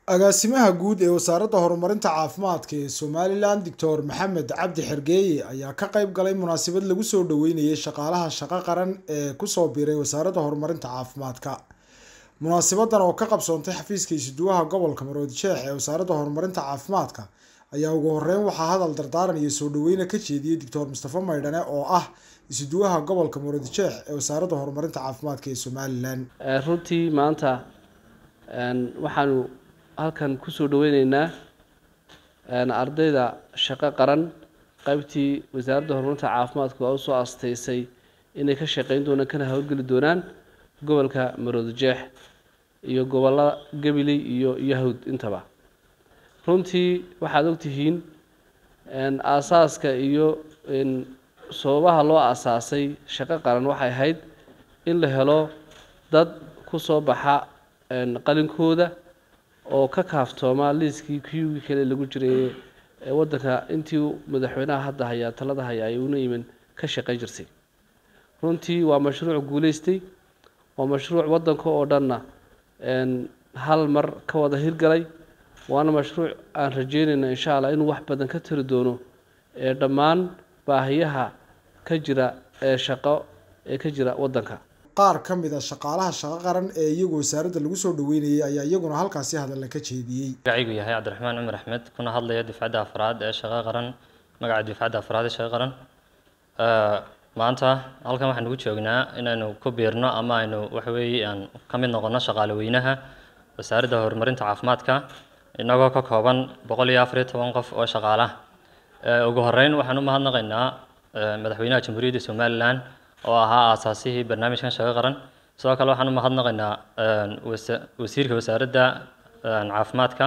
agaasimaha guud ee wasaaradda horumarinta caafimaadka ee somalilan doctor maxamed cabdi xergeeye ayaa ka qayb galay munaasabad lagu soo dhaweynayay shaqaalaha shaqo qaran ee kusoo biiray wasaaradda horumarinta caafimaadka munaasabadan oo ka qabsoontay xafiiska isuduwaha gobolka maroodi jeex ee wasaaradda horumarinta caafimaadka ayaa ugu horeyn waxaa hadal dardaaran iyo soo dhaweyna ka jeediyey doctor mustafa maydhane oo ah isuduwaha gobolka maroodi jeex ee wasaaradda horumarinta caafimaadka ee somalilan runtii maanta waxaanu halkan kusoo dhaweyneynaa ardayda shaqo qaran qaybtii wasaaradda horumarinta caafimaadku waa usoo asteysay inay ka shaqeyn doonaan kana howlgeli doonaan gobolka maroodi jeex iyo gobolada gabiley iyo yahawd intaba runtii waxaad ogtihiin aasaaska iyo sababaha loo aasaasay shaqo qaran waxay ahayd in la helo dad kusoo baxa qalinkooda oo ka kaaftooma liiskii kuyugii kale lagu jiray ee waddanka intii madaxweynaha hadda hayaa talada hayaa ay una iman ka shaqeyn jirtay runtii waa mashruuc guuleystay waa mashruuc waddanka oo dhanna hal mar ka wada hirgalay waana mashruuc aan rajeynayna insha allah inuu wax badan ka tari doono ee dhammaan baahiyaha ka jira ee shaqo ee ka jira waddanka qaar ka mid a shaqaalaha shaqo qaran ee iyagu wasaaradda lagu soo dhaweynayay ayaa iyaguna halkaasi hadalla ka jeediyey magacaygu yahay cabdiraxmaan cumar axmed kuna hadlaya dufcadda afraad ee shaqo qaran magaca dufcadda afraad ee shaqo qaran maanta halkan waxaan ugu joognaa inaynu ku biirno ama aynu waxaweeye aan ka mid noqono shaqaale weynaha wasaaradda horumarinta caafimaadka inagoo ka kooban boqol iyo afar iyo toban qof oo shaqaala ugu horeyn waxaan u mahadnaqaynaa madaxweynaha jamhuuriyadda somalilan oo ahaa aasaasihii barnaamijkan shaqo qaran sidoo kale waxaan u mahadnaqaynaa wasiirka wasaaradda caafimaadka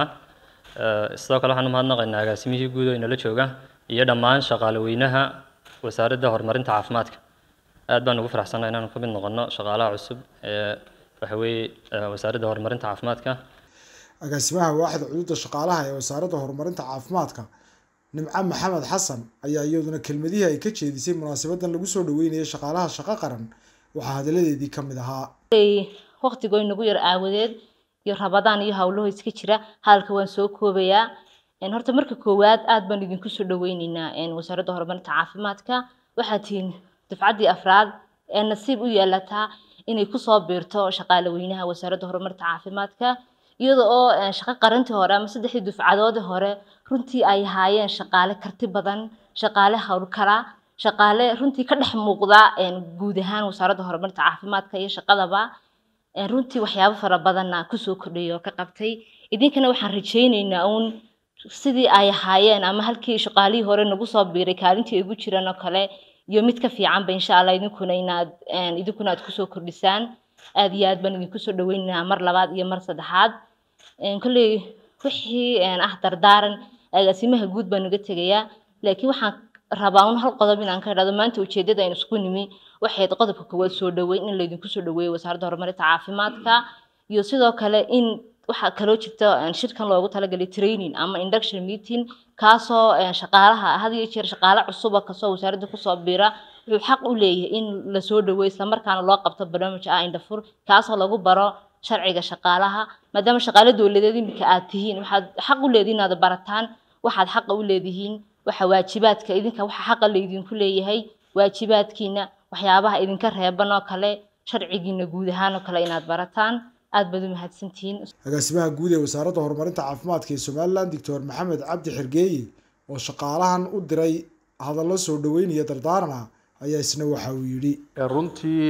sidoo kale waxaan u mahadnaqaynaa agaasimihii guud oo inala jooga iyo dhammaan shaqaale weynaha wasaaradda horumarinta caafimaadka aad baan ugu faraxsanahay inaanu ka mid noqono shaqaalaha cusub ee waxa weeye wasaaradda horumarinta caafimaadka agaasimaha waaxda cududa shaqaalaha ee wasaaradda horumarinta caafimaadka nimco maxamed xasan ayaa iyaduna kelmadihii ay ka jeedisay munaasabadan lagu soo dhaweynayay shaqaalaha shaqo qaran waxaa hadaladeedii ka mid ahaa waqtigoo inagu yar aawadeed iyo rabadaan iyo howlaho iska jira hadalka waan soo koobayaa horta marka koowaad aad baan idinku soo dhaweyneynaa wasaaradda horumarinta caafimaadka waxaad tihiin dufcaddii afraad ee nasiib u yeelataa inay kusoo biirto shaqaale weynaha wasaaradda horumarinta caafimaadka iyada oo shaqo qarantii hore ama saddexdii dufcadoodii hore runtii ay ahaayeen shaqaale karti badan shaqaale howlkala shaqaale runtii ka dhex muuqda guud ahaan wasaaradda horumarinta caafimaadka iyo shaqadaba runtii waxyaabo fara badanna kusoo kordhayay oo ka qabtay idinkana waxaan rajayneynaa uun sidii ay ahaayeen ama halkii shaqaalihii hore nagu soo biiray kaalintii ay ugu jiraan oo kale iyo mid ka fiicanba insha allah idinkuna inaad idinkuna aad kusoo kordhisaan aad iyo aad baan idinku soo dhaweynaynaa mar labaad iyo mar saddexaad kolley wixii ah dardaaran agaasimaha guud baan uga tegayaa laakiin waxaan rabaa un hal qodob inaan ka idhahdo maanta ujeedada aynu isku nimi waxayd qodobka koowaad soo dhaweyn in laydinku soo dhaweeyo wasaaradda horumarinta caafimaadka iyo sidoo kale in waxaa kaloo jirta shirkan loogu talagalay training ama induction meeting kaasoo shaqaalaha had iyo jeer shaqaale cusuba kasoo wasaaradda kusoo biira wuxuu xaq u leeyahay in lasoo dhaweeyo islamarkaana loo qabto barnaamij ah indhafur kaasoo lagu baro sharciga shaqaalaha maadaama shaqaale dowladeed iminka aad tihiin waxaad xaq u leedihiin inaad barataan waxaad xaqa u leedihiin waxa waajibaadka idinka waxa xaqa laydinku leeyahay waajibaadkiina waxyaabaha idinka reeban oo kale sharcigiina guud ahaan oo kale inaad barataan aad baad u mahadsantihiin agaasimaha guud ee wasaaradda horumarinta caafimaadka ee somalilan doctor maxamed cabdi xergeeye oo shaqaalahan u diray hadallo soo dhaweynaya dardaarana ayaa isna waxa uu yidhi runtii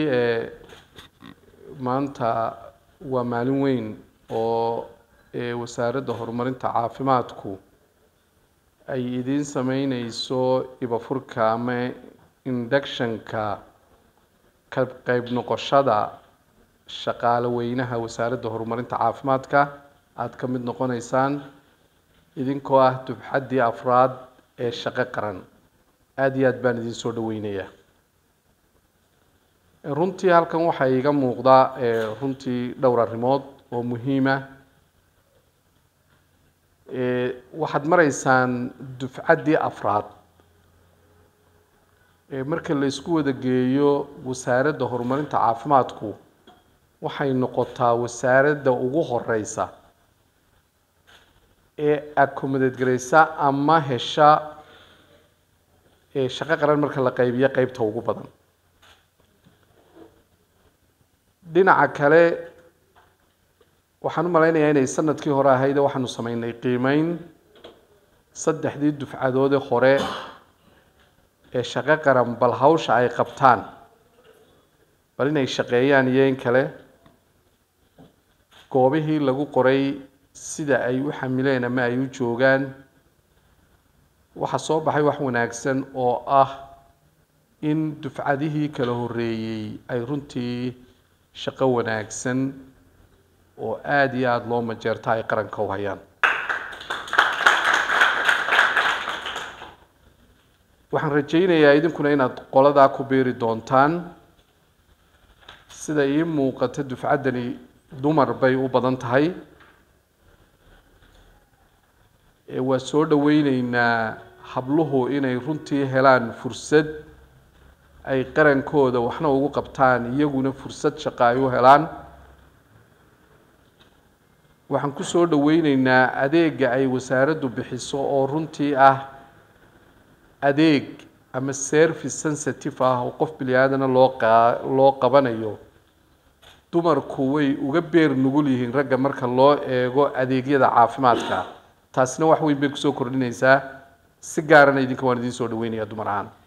maanta waa maalin weyn oo wasaaradda horumarinta caafimaadku ay idiin sameyneyso ibafurka ama inductionka ka qeyb noqoshada shaqaale weynaha wasaaradda horumarinta caafimaadka aada ka mid noqoneysaan idinkoo ah dubxaddii afraad ee shaqo qaran aada iyo aad baan idiin soo dhaweynayaa runtii halkan waxaa iiga muuqda runtii dhowr arrimood oo muhiima waxaad maraysaan dufcaddii afraad marka la isku wada geeyo wasaaradda horumarinta caafimaadku waxay noqotaa wasaaradda ugu horeysa ee accommodate garaysa ama hesha ee shaqo qaran marka la qaybiyo qeybta ugu badan dhinaca kale waxaan u malaynayaa inay sanadkii hore ahayd waxaanu sameynay qiimeyn saddexdii dufcadoodii hore ee shaqo qaran bal hawsha ay qabtaan bal inay shaqeeyaan iyo in kale goobihii lagu qoray sida ay u xamileen ama ay u joogaan waxaa soo baxay wax wanaagsan oo ah in dufcadihii kala horreeyey ay runtii shaqo wanaagsan oo aada iyo aada loo majeerta ay qaranka u hayaan waxaan rajaynayaa idinkuna inaad qoladaa ku beeri doontaan sida ii muuqata dufcaddani dumar bay u badan tahay ee waa soo dhaweyneynaa habluhu inay runtii helaan fursad ay qarankooda waxna ugu qabtaan iyaguna fursad shaqo ay u helaan waxaan ku soo dhaweyneynaa adeega ay wasaaraddu bixiso oo runtii ah adeeg ama service sensitive ah oo qof bini aadana loo qa loo qabanayo dumarku way uga beer nugul yihiin ragga marka loo eego adeegyada caafimaadka taasina wax weyn bay kusoo kordhinaysaa si gaarana idinka waan idiin soo dhaweynayaa dumar ahaan